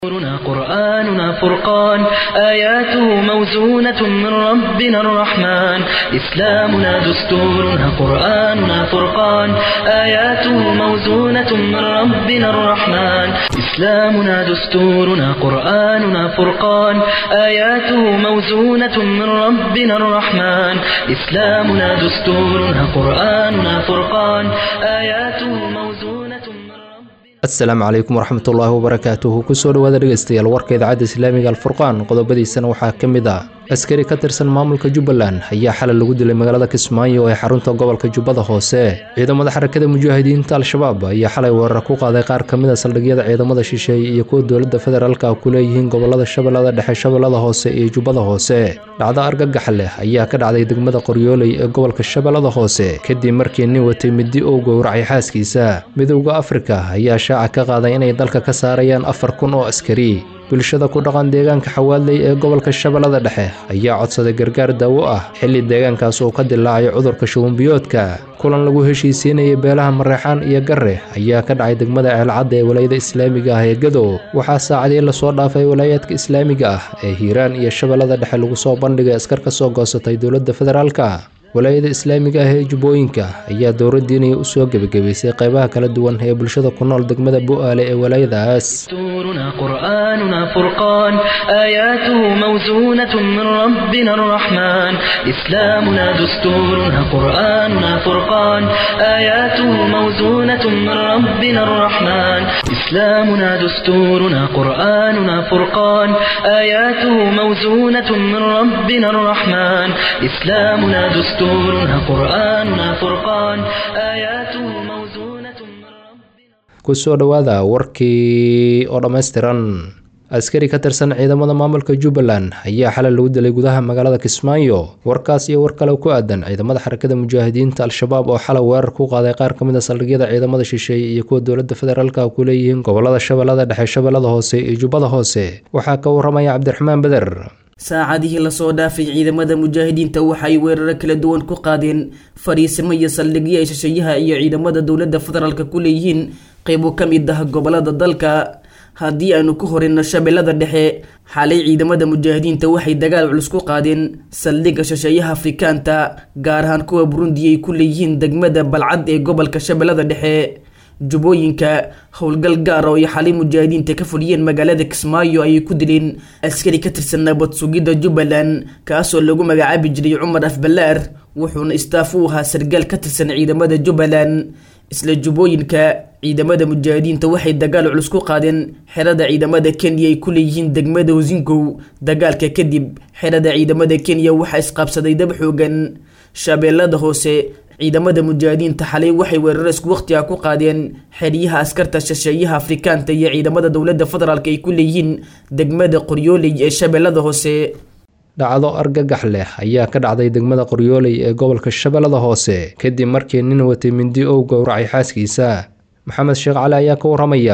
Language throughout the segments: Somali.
دستورنا قرآننا فرقان آياته موزونة من ربنا الرحمن إسلامنا دستورنا قرآننا فرقان آياته موزونة من ربنا الرحمن إسلامنا دستورنا قرآننا فرقان آياته موزونة من ربنا الرحمن إسلامنا دستورنا قرآننا فرقان آياته موزونة من ربنا asalaamu calaykum waraxmatullaahi wabarakaatuhu kusoo dhawaada dhegeystayaal warka idaacadda islaamiga alfurqaan qodobadiisana waxaa ka mid ah askari ka tirsan maamulka jubbaland ayaa xalay lagu dilay magaalada kismaayo ee xarunta gobolka jubbada hoose ciidamada xarakada mujaahidiinta al-shabaab ayaa xalay weerar ku qaaday qaar ka mid a saldhigyada ciidamada shisheeye iyo kuwa dowladda federaalka ku leeyihiin gobolada shabeellada dhexe shabeellada hoose iyo jubbada hoose dhacdo argagax leh ayaa ka dhacday degmada qoryooley ee gobolka shabeellada hoose kadib markii nin watay midi uu gowracay xaaskiisa midowda afrika ayaa shaaca ka qaaday inay dalka ka saarayaan afar kun oo askari bulshada ku dhaqan deegaanka xawaaley ee gobolka shabeellada dhexe ayaa codsaday gargaar daawo ah xilli deegaankaas uu ka dilaacay cudurka shubanbiyoodka kulan lagu heshiisiinayay beelaha mareexaan iyo garre ayaa ka dhacay degmada ceelcadda ee walaayada islaamiga ah ee gadow waxaa saacadii lasoo dhaafay walaayaadka islaamiga ah ee hiiraan iyo shabeellada dhexe lagu soo bandhigay askar ka soo goosatay dowladda federaalka walaayada islaamiga ah ee jubbooyinka ayaa dowladdiinaya u soo gebagabaysay qaybaha kala duwan ee bulshada ku nool degmada bu'aale ee walaayadaas دستورنا قرآننا فرقان آياته موزونة من ربنا الرحمن إسلامنا دستورنا قرآننا فرقان آياته موزونة من ربنا الرحمن إسلامنا دستورنا قرآننا فرقان آياته موزونة من ربنا الرحمن إسلامنا دستورنا قرآننا فرقان آياته موزونة من ربنا kusoo dhowaada warkii oo dhammaystiran askari ka tirsan ciidamada maamulka jubbaland ayaa xalay lagu dilay gudaha magaalada kismaayo warkaas iyo war kale ku aadan ciidamada xarakada mujaahidiinta al-shabaab oo xalay weerar ku qaaday qaar ka mid a saldhigyada ciidamada shisheeye iyo kuwa dowladda federaalka ku leeyihiin gobolada shabeellada dhexe shabeellada hoose iyo jubbada hoose waxaa ka waramaya cabdiraxmaan beder saacadihii lasoo dhaafay ciidamada mujaahidiinta waxay weeraro kala duwan ku qaadeen fariisimo iyo saldhigyo ay shisheeyaha iyo ciidamada dowladda federaalka ku leeyihiin qeybo ka mid ah gobolada dalka haddii aanu ku horeyno shabeellada dhexe xalay ciidamada mujaahidiinta waxay dagaal culus ku qaadeen saldhigga shisheeyaha afrikaanta gaar ahaan kuwa burundi ay ku leeyihiin degmada balcad ee gobolka shabeellada dhexe jubbooyinka howlgal gaar oo ay xalay mujaahidiinta ka fuliyeen magaalada kismaayo ayay ku dileen askari ka tirsan nabad sugidda jubbaland kaasoo lagu magacaabi jiray cumar afbalaar wuxuuna istaaf u ahaa sargaal ka tirsan ciidamada jubbaland isla jubbooyinka ciidamada mujaahidiinta waxay dagaal culus ku qaadeen xerada ciidamada kenya ay ku leeyihiin degmada hosingow dagaalka kadib xerada ciidamada kenya waxaa isqaabsaday dab xoogan shabeellada hoose ciidamada mujaahidiinta xalay waxay weeraro isku waqtiga ku qaadeen xeryaha askarta shisheeyaha afrikaanta iyo ciidamada dowladda federaalk ay ku leeyihiin degmada qoryooley ee shabeellada hoose dhacdo argagax leh ayaa ka dhacday degmada qoryooley ee gobolka shabeellada hoose kadib markii nin watay mindi ou gowracay xaaskiisa maxamed sheekh cali ayaa ka waramaya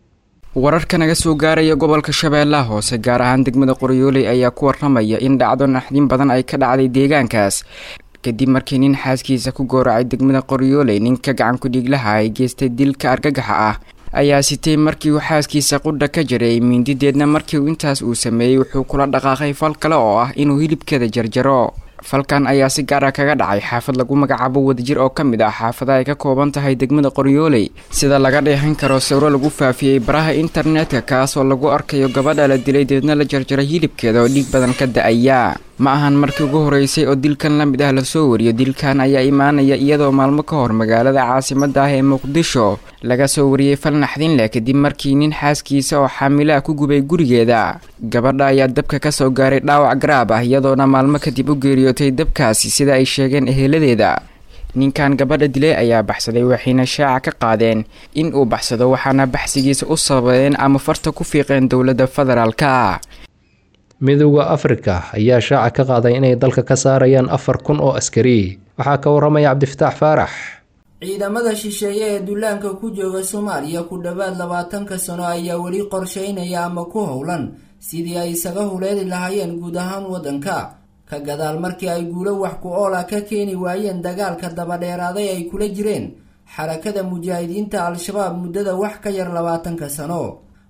wararka naga soo gaaraya gobolka shabeellaha hoose gaar ahaan degmada qoryooley ayaa ku waramaya in dhacdo naxdin badan ay ka dhacday deegaankaas kadib markii nin xaaskiisa ku gowracay degmada qoryooley ninka gacan ku-dhiiglaha ay geystay dilka argagaxa ah ayaa sitay markii uu xaaskiisa qudha ka jaray mindideedna markii uu intaas uu sameeyey wuxuu kula dhaqaaqay fal kale oo ah inuu hilibkeeda jarjaro falkan ayaa si gaara kaga dhacay xaafad lagu magacaabo wadajir oo ka mid ah xaafada ay ka kooban tahay degmada qoryooley sida laga dheehan karo sawro lagu faafiyey baraha internetka kaasoo lagu arkayo gabadha la dilay deedna la jarjaray hilibkeeda oo dhiig badan ka da-aya ma ahan markii ugu horeysay oo dilkan la mid ah lasoo wariyo dilkan ayaa imaanaya iyadoo maalmo ka hor magaalada caasimada ah ee muqdisho laga soo wariyey fal naxdin leh kadib markii nin xaaskiisa oo xaamilaha ku gubay gurigeeda gabadha ayaa dabka kasoo gaaray dhaawac garaab ah iyadoona maalmo kadib u geeriyootay dabkaasi sida ay sheegeen eheladeeda ninkan gabadha dilay ayaa baxsaday waxayna shaaca ka qaadeen in uu baxsado waxaana baxsigiisa u sababeen ama farta ku fiiqeen dowladda federaalka midowda afrika ayaa shaaca ka qaaday inay dalka ka saarayaan afar kun oo askari waxaa ka waramaya cabdifataax faarax ciidamada shisheeye ee dullaanka ku jooga soomaaliya ku dhowaad labaatanka sano ayaa weli qorsheynaya ama ku howlan sidii ay isaga huleeli lahaayeen guud ahaan waddanka ka gadaal markii ay guulo wax ku oola ka keeni waayeen dagaalka dabadheeraaday ay kula jireen xarakada mujaahidiinta al-shabaab muddada wax ka yar labaatanka sano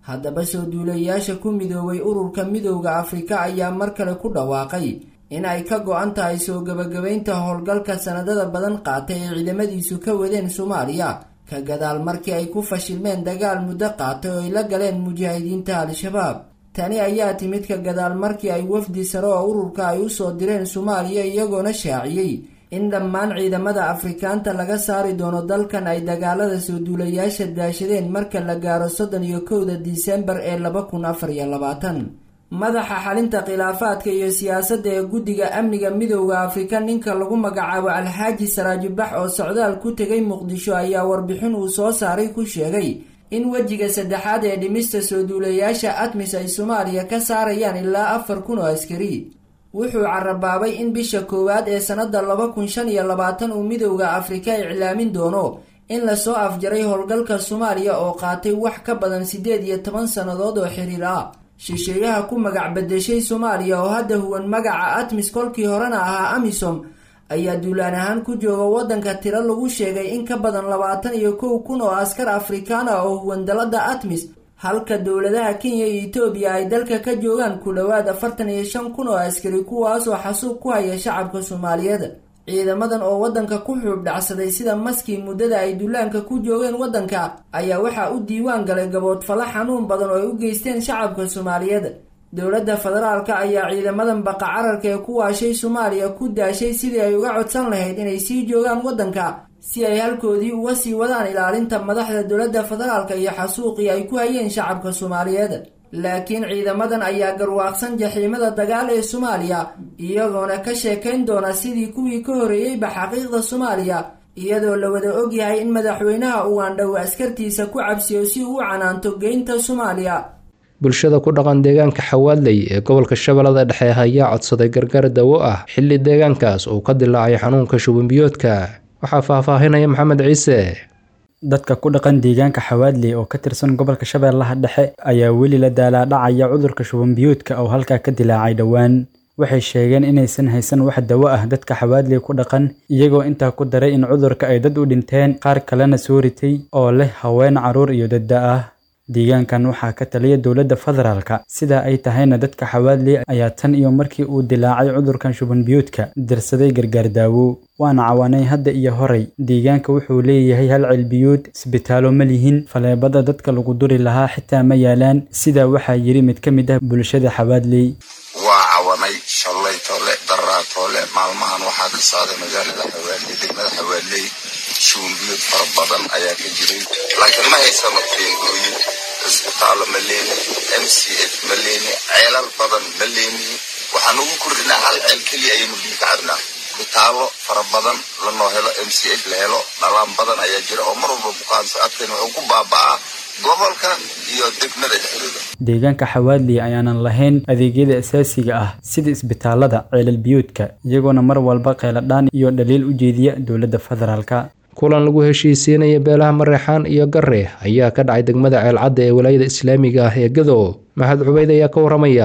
haddaba soo duulayaasha ku midoobay ururka midowda afrika ayaa mar kale ku dhawaaqay in ay ka go-an tahay soo gebagabaynta howlgalka sanadada badan qaatay ay ciidamadiisu ka wadeen soomaaliya ka gadaal markii ay ku fashilmeen dagaal muddo qaatay oo ay la galeen mujaahidiinta al-shabaab tani ayaa timid ka gadaal markii ay wafdi sare oo ururka ay usoo direen soomaaliya iyagoona shaaciyey in dhammaan ciidamada afrikaanta laga saari doono dalkan ay dagaalada soo duulayaasha daashadeen marka la gaaro soddon iyo kowda disembar ee laba kun afar iyo labaatan madaxa xalinta khilaafaadka iyo siyaasadda ee guddiga amniga midowda afrika ninka lagu magacaabo alxaaji saraajibax oo socdaal ku tegay muqdisho ayaa warbixin uu soo saaray ku sheegay in wejiga saddexaad ee dhimista soo duulayaasha admis ay soomaaliya ka saarayaan ilaa afar kun oo askari wuxuu carabaabay in bisha koowaad ee sannada laba kun shan iyo labaatan uu midowda afrika iclaamin doono in lasoo afjaray howlgalka soomaaliya oo qaatay wax ka badan siddeed iyo toban sannadood oo xiriir ah shisheeyaha ku magac bedeshay soomaaliya oo hadda huwan magaca atmis kolkii horena ahaa amisom ayaa duulaan ahaan ku jooga waddanka tiro lagu sheegay in ka badan labaatan iyo kow kun oo askar afrikaan ah oo huwan dalada atmis halka dowladaha kenya iyo etoobiya ay dalka ka joogaan ku dhowaad afartan iyo shan kun oo askari kuwaasoo xasuub ku haya shacabka soomaaliyeed ciidamadan oo waddanka ku xuub dhacsaday sida maskii muddada ay duulaanka ku joogeen waddanka ayaa waxaa u diiwaan galay gaboodfalo xanuun badan oo ay u geysteen shacabka soomaaliyeed dowladda federaalka ayaa ciidamadan baqa cararka ee ku waashay soomaaliya ku daashay sidii ay uga codsan lahayd inay sii joogaan waddanka si ay halkoodii uga sii wadaan ilaalinta madaxda dowladda federaalka iyo xasuuqii ay ku hayeen shacabka soomaaliyeed laakiin ciidamadan ayaa garwaaqsan jaxiimada dagaal ee soomaaliya iyagoona ka sheekayn doona sidii kuwii ka horreeyeyba xaqiiqda soomaaliya iyadoo la wada ogyahay in madaxweynaha ugandha uu askartiisa ku cabsiyo si uu u canaanto geynta soomaaliya bulshada ku dhaqan deegaanka xawaadley ee gobolka shabeellada dhexe ayaa codsaday gargaar dawo ah xilli deegaankaas uu ka dilaacay xanuunka shubanbiyoodka waxaa faahfaahinaya maxamed ciise dadka ku dhaqan deegaanka xawaadley oo ka tirsan gobolka shabeellaha dhexe ayaa weli la daalaadhacaya cudurka shubanbiyoodka oo halkaa ka dilaacay dhowaan waxay sheegeen inaysan haysan wax dawo ah dadka xawaadley ku dhaqan iyagoo intaa ku daray in cudurka ay dad u dhinteen qaar kalena soo ritay oo leh haween carruur iyo dadda ah deegaankan waxaa ka taliya dowladda federaalka sidaa ay tahayna dadka xawaadley ayaa tan iyo markii uu dilaacay cudurkan shubanbiyoodka dirsaday gargaar daawo waana cawaanay hadda iyo horay deegaanka wuxuu leeyahay hal cilbiyood isbitaallo ma lihin faleebada dadka lagu duri lahaa xitaa ma yaalaan sidaa waxaa yidhi mid ka mid ah bulshada xawaadley waa cawanay shalay toole daraa toole maalmahan waxaa ka socday magaalada xawaadley degmada xawaadley shubanbiyood fara badan ayaa ka jiray laakiin ma haysano teengooyin isbitaallo ma leeni m c f ma leeni ceelal badan ma leeni waxaan ugu kordhinaa hal ceel keliya ayaynu biyo ka cabnaa isbitaallo fara badan lanoo helo m c f la helo dhalaan badan ayaa jira oo mar walba bukaansa adkan wuxuu ku baaba'aa gobolka iyo degmada dhexdooda deegaanka xawaadley ayaanan lahayn adeegyada asaasiga ah sida isbitaalada ceelal biyuudka iyagoona mar walba qeeladhaan iyo dhaliil u jeediya dowladda federaalka kulan lagu heshiisiinaya beelaha mareexaan iyo gare ayaa ka dhacay degmada ceelcadda ee walaayada islaamiga ah ee gado maxamed cubeyd ayaa ka waramaya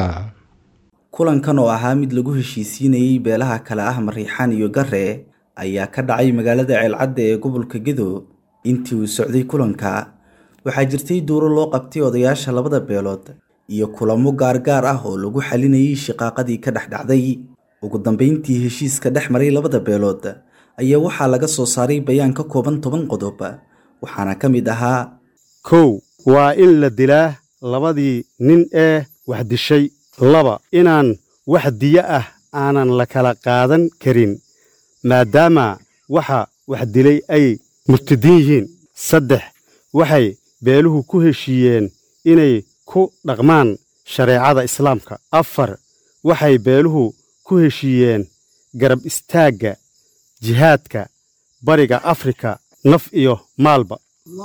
kulankan oo ahaa mid lagu heshiisiinayey beelaha kale ah mariixaan iyo gare ayaa ka dhacay magaalada ceelcadda ee gobolka gado intii uu socday kulanka waxaa jirtay duuro loo qabtay odayaasha labada beelood iyo kulamo gaargaar ah oo lagu xalinayay shiqaaqadii ka dhex dhacday ugu dambeyntii heshiiska dhex maray labada beelood ayaa waxaa laga soo saaray bayaan ka kooban toban qodob waxaana ka mid ahaa kow waa in la dilaa labadii nin ee wax dishay laba inaan wax diyo ah aanan la kala qaadan karin maadaama waxa wax dilay ay murtadiin yihiin saddex waxay beeluhu ku heshiiyeen inay ku dhaqmaan shareecada islaamka afar waxay beeluhu ku heshiiyeen garab istaagga jihaadka bariga afrika naf iyo maalba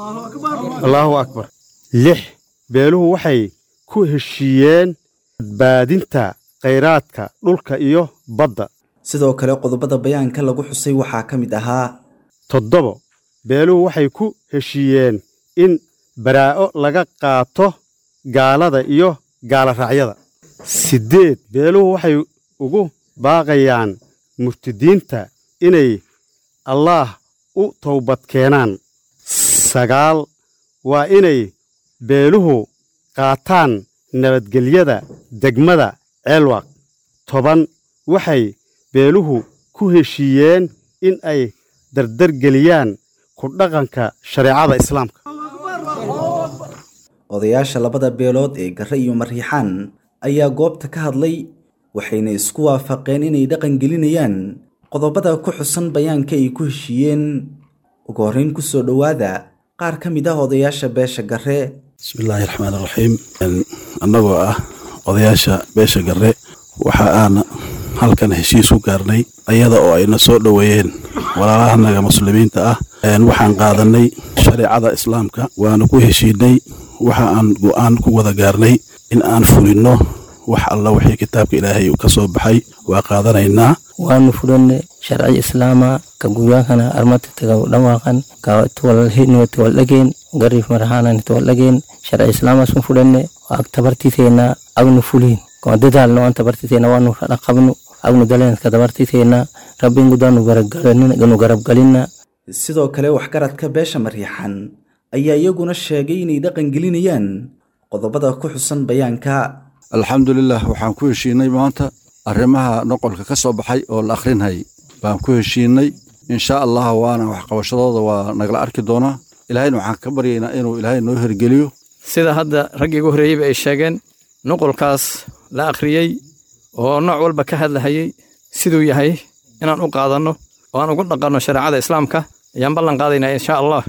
allaahu akbar lix beeluhu waxay ku heshiiyeen badbaadinta khayraadka dhulka iyo badda sidoo kale qodobada bayaanka lagu xusay waxaa ka mid ahaa toddobo beeluhu waxay ku heshiiyeen in baraa'o laga qaato gaalada iyo gaaloraacyada siddeed beeluhu waxay ugu baaqayaan murtidiinta inay allaah u towbad keenaan sagaal waa inay beeluhu qaataan nabadgelyada degmada ceelwaaq toban waxay beeluhu ku heshiiyeen in ay dardargeliyaan ku dhaqanka shareecada islaamka odayaasha labada beelood ee garre iyo mariixaan ayaa goobta ka hadlay waxayna isku waafaqeen inay dhaqan gelinayaan qodobada ku xusan bayaanka ay ku heshiiyeen ugu horreyn ku soo dhowaada qaar ka mid ah odayaasha beesha garre bismillaahi raxmaan raxiim annagoo ah odayaasha beesha garre waxa aan halkan heshiis u gaarnay ayada oo ayna soo dhoweeyeen walaalahanaga muslimiinta ah waxaan qaadanay shareecada islaamka waana ku heshiinay waxa aan go'aan ku wada gaarnay in aan fulinno wax alla wixii kitaabka ilaahay ka soo baxay waa qaadanaynaa waanu furanne sharci islaama ka guyaankana armati tagaw dhawaaqan ka tuwalhino tuwaldhageen garif marahanan tuwaldhageen sharci islaamasun furanne waag tabartiteena agnu fuliin kuma dadaalno an tabartiteena waanu dhaqabnu agnu daleenka tabartiteena rabbin gudaanu garabgalinu garabgalina sidoo kale waxgaradka beesha mariixan ayaa iyaguna sheegay inay dhaqan gelinayaan qodobada ku xusan bayaanka alxamdulilah waxaan ku heshiinay maanta arrimaha noqolka ka soo baxay oo la akhrinhay baan ku heshiinay insha allah waana waxqabashadooda waa nagala arki doonaa ilaahayna waxaan ka baryaynaa inuu ilaahay noo hergeliyo sida hadda raggii ugu horreeyeyba ay sheegeen nuqulkaas la akhriyey oo nooc walba ka hadlahayey siduu yahay inaan u qaadanno oo aan ugu dhaqanno shareecada islaamka ayaan ballan qaadaynaa insha allah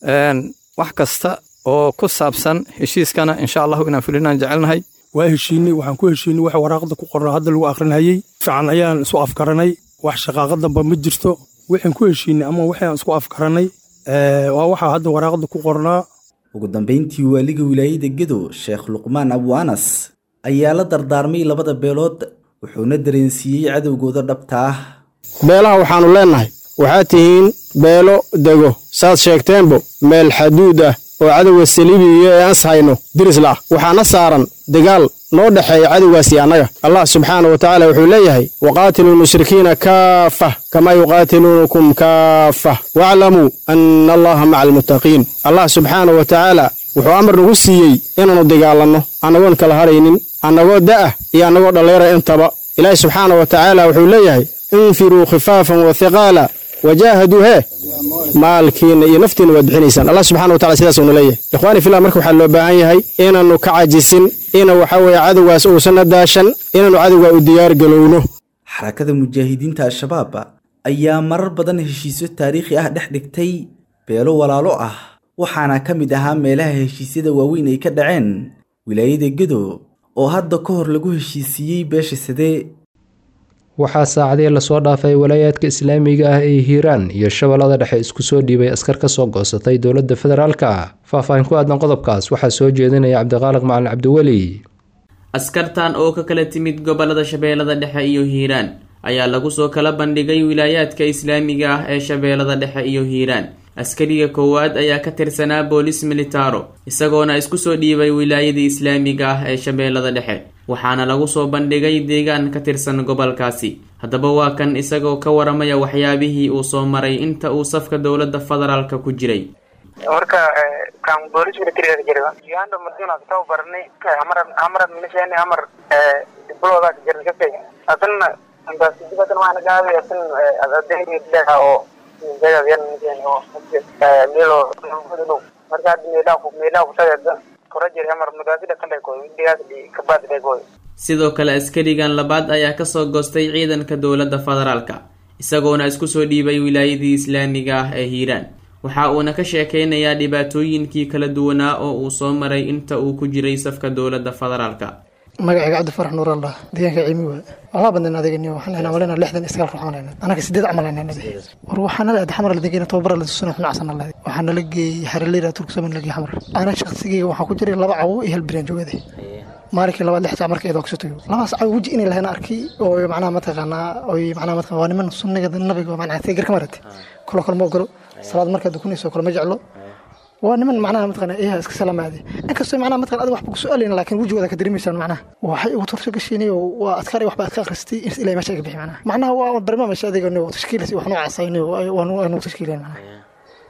wax kasta oo ku saabsan heshiiskana insha allahu inaan fulinaan jecelnahay waa heshiinay waxaan ku heshiinay wax waraaqda ku qorna hadda lagu akhrinhayey fiican ayaan isu afgaranay wax shaqaaqa damba ma jirto waxaan ku heshiinay ama waxaan isku afgaranay waa waxaa hadda waraaqda ku qornaa ugu dambayntii waaliga wilaayada gedo sheekh luqmaan abu anas ayaa la dardaarmay labada beelood wuxuuna dareensiiyey cadowgooda dhabta ah beelaha waxaannu leennahay waxaad tihiin beelo dego saad sheegteenbo meel xaduud ah oo cadowga saliibiyo ee ans hayno dirisla ah waxaana saaran dagaal noo dhexeeya cadowgaasi annaga allah subxaana wa tacaala wuxuu leeyahay waqaatiluu lmushrikiina kaafah kamaa yuqaatiluunakum kaafah waaclamuu anna allaha maca almuttaqiin allah subxaana wa tacaala wuxuu amar nagu siiyey inaannu dagaalanno annagoon kala haraynin annagoo da'ah iyo annagoo dhalleera intaba ilaahi subxaana wa tacaala wuxuu leeyahay infiruu khifaafan wa hiqaala wajaahaduu hee maalkiinna iyo naftiinna waad bixinaysaan allah subxana wa tacala sidaasuna leeyahay ikhwaani fillah marka waxaa loo baahan yahay inaannu ka cajisin ina waxa weeye cadowgaas uusanna daashan inaannu cadowgaa u diyaargalowno xarakada mujaahidiinta al-shabaab ayaa marar badan heshiisyo taariikhi ah dhex dhigtay beelo walaalo ah waxaana ka mid ahaa meelaha heshiisyada waaweyn ay ka dhaceen wilaayada gedo oo hadda ka hor lagu heshiisiiyey beesha sadee waxaa saacadii lasoo dhaafay walaayaadka islaamiga ah ee hiiraan iyo shabeellada dhexe isku soo dhiibay askar ka soo goosatay dowladda federaalka faahfaahin ku aadan qodobkaas waxaa soo jeedinaya cabdiqaaliq macalin cabdiweli askartan oo ka kala timid gobolada shabeellada dhexe iyo hiiraan ayaa lagu soo kala bandhigay wilaayaadka islaamiga ah ee shabeellada dhexe iyo hiiraan askariga koowaad ayaa ka tirsanaa boolis militaro isagoona isku soo dhiibay wilaayadii islaamiga ah ee shabeellada dhexe waxaana lagu soo bandhigay deegaan ka tirsan gobolkaasi haddaba waa kan isagoo ka waramaya waxyaabihii uu soo maray inta uu safka dowladda federaalka ku jiray marka kan boolis militariga jira uganda madina taw barni amar amar milishani amar dibloda jira kafe asan antas dibatan wana gabi asan adadeni leha oo jaga yan milishani oo milo marka meela ku meela ku tagada sidoo kale askarigan labaad ayaa kasoo goostay ciidanka dowladda federaalka isagoona isku soo dhiibay wilaayadii islaamiga ah ee hiiraan waxa uuna ka sheekeynayaa dhibaatooyinkii kala duwanaa oo uu soo maray inta uu ku jiray safka dowladda federaalka magacayga cabdifarax nuur allah deegaanka ciimi waay walaa badnayn adeegani waxaan lehnaa walena lixdan iskaal ruux aan anaga sideed camal aan nabi war waxaan nala xamar la degayna tababara la tusana xun casan allah waxaan nala geeyey xaraleera turksaman la geeyey xamar ana shaqsigayga waxaan ku jiray laba cawo iyo hal biraan joogade maalinkii labaad lix saac marka eedoo kasoo tago labaas cawo weji inay lahayna arkay oo macnaha mataqaanaa oy macnaha mataqana waa niman sunniga nabiga macnaha tegar ka marate kolo kale ma ogolo salaad markaad dukunayso kale ma jeclo waa niman macnaha mataqana iyaha iska salaamaade inkastoo macnaha mataqana adiga waxba ku su'aalayna laakiin wejigooda ka dareemaysaan macnaha waxay ugu turso gashiinay oo waa adkaar waxba adka akhristay in ilaa meesha ka bixi macnaha macnaha waa barnaamij adiga no tashkiilis wax noocaas ay no waa nu tashkiileen macnaha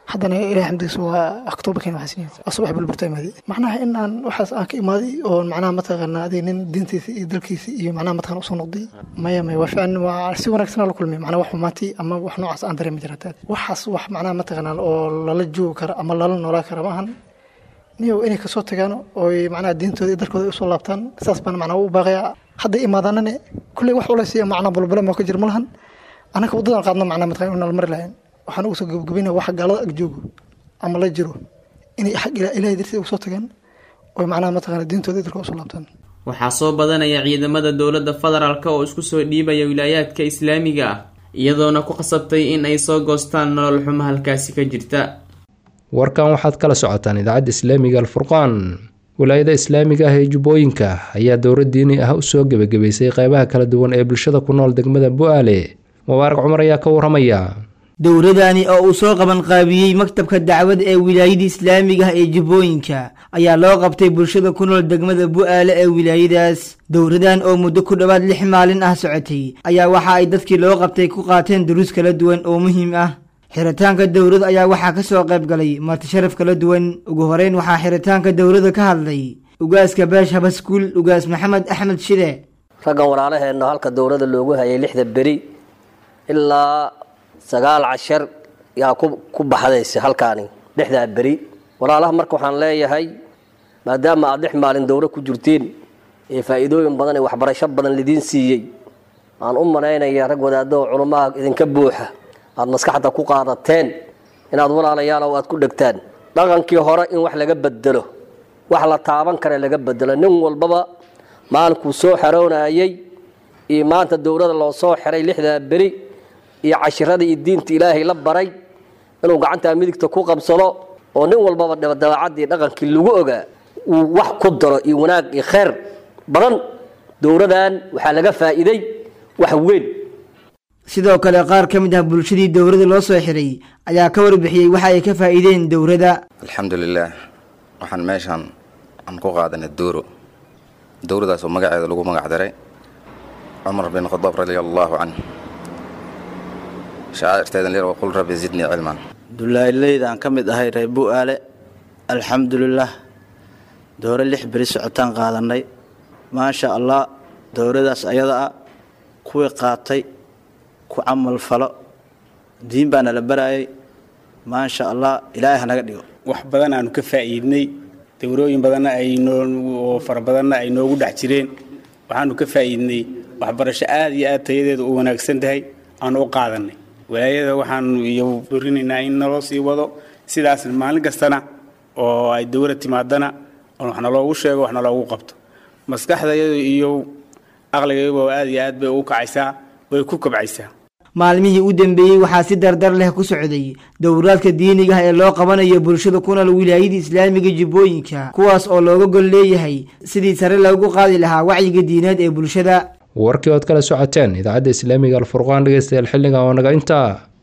haddana ilahay xamdigiisa waa octoobar keen waxaa sinaya waa subax bulburta imaaday macnaha in aan waxaas aan ka imaaday oo macnaha mataqaana adiga nin diintiisa iyo dalkiisa iyo macnaha mataqaana usoo noqday maya maya waa fiican waa si wanaagsan la kulmay macnaha wax xumaatay ama wax noocaas aan dareemi jira taa waxaas wax macnaha mataqaana oo lala joogi kara ama lala noolaa kara maahan niyow inay kasoo tagaan ooy macnaha diintooda iyo dalkooda ay usoo laabtaan saas baan macnaha u baaqayaa hadday imaadaanane kulley wax ulaysiya macnaha bulbule ma ka jir ma lahan annaka waddadan qaadno macnaha mataqaana inaan mari lahayn waxaan ugu soo gabagabaynaya waxa gaalada ag joogo ama la jiro inay xag ilahay dartiisa ugu soo tagaan oo macnaha mataqaana diintooda dalka usoo laabtaan waxaa soo badanaya ciidamada dowladda federaalk oo isku soo dhiibaya wilaayaadka islaamiga ah iyadoona ku qasabtay in ay soo goostaan nolol xumo halkaasi ka jirta warkan waxaad kala socotaan idaacadda islaamiga alfurqaan wilaayada islaamiga ah ee jubbooyinka ayaa dowlad diini ah usoo gebagabaysay qeybaha kala duwan ee bulshada ku nool degmada bu-aale mubaarak cumar ayaa ka waramaya dowladani oo uu soo qaban qaabiyey maktabka dacwada ee wilaayada islaamiga ah ee jubbooyinka ayaa loo qabtay bulshada ku nool degmada bu-aale ee wilaayadaas dowladan oo muddo ku dhowaad lix maalin ah socotay ayaa waxa ay dadkii loo qabtay ku qaateen duruus kala duwan oo muhiim ah xiritaanka dowladda ayaa waxaa ka soo qayb galay marti sharaf kala duwan ugu horeyn waxaa xiritaanka dowladda ka hadlay ugaaska beesh habaskuul ugaas maxamed axmed shide raggan walaalaheenna halka dowladda loogu hayay lixda beri ilaa sagaal cashar yaa ku baxdaysa halkaani lixdaa beri walaalaha marka waxaan leeyahay maadaama aad lix maalin dowla ku jirteen ee faa'iidooyin badan ee waxbarasho badan lidiin siiyey aan u malaynaya rag wadaaddo oo culummaha idinka buuxa aada maskaxda ku qaadateen inaad walaalayaalow aad ku dhegtaan dhaqankii hore in wax laga bedelo wax la taaban kare laga bedelo nin walbaba maalinkuu soo xaroonayey iyo maanta dowladda loo soo xiray lixdaa beri iyo cashiradii iyo diinta ilaahay la baray inuu gacantaa midigta ku qabsado oo nin walbaba dabacaddii dhaqankii lagu ogaa uu wax ku daro iyo wanaag iyo khayr badan dowladan waxaa laga faa'iiday wax weyn sidoo kale qaar ka mid ah bulshadii dowladda loo soo xiray ayaa ka warbixiyey waxa ay ka faa'iideen dowladda alxamdulilaah waxaan meeshaan aan ku qaadanay dooro dowladaas oo magaceeda lagu magac daray cumar bin khadaab radia allaahu canh shacairteedan leer qul rabbi zidnii cilman dulaayleyda aan ka mid ahay reer bu-aale alxamdulilaah doore lix beri socotaan qaadanay maasha allah dowladaas ayada ah kuwii qaatay ku camal falo diin baana la barayay maasha allah ilaahay hanaga dhigo wax badan aanu ka faa'iidnay dowrooyin badanna aynoo fara badanna ay noogu dhex jireen waxaanu ka faa'iidnay waxbarasho aad iyo aad tayadeedu u wanaagsan tahay aanu u qaadanay walaayada waxaanu iyo dorinaynaa in naloo sii wado sidaas maalin kastana oo ay dowla timaadana waxna loogu sheego waxna loogu qabto maskaxdayadu iyo aqligayadu aad iyo aad bay u kacaysaa way ku kobcaysaa maalmihii u dambeeyey waxaa si dardar leh ku socday dowraadka diiniga ah ee loo qabanayo bulshada ku nool wilaayada islaamiga jubbooyinka kuwaas oo looga gol leeyahay sidii sare loogu qaadi lahaa wacyiga diineed ee bulshada warkii ood kala socoteen idaacadda islaamiga alfurqaan dhegeystayaal xilligan oo naga intaa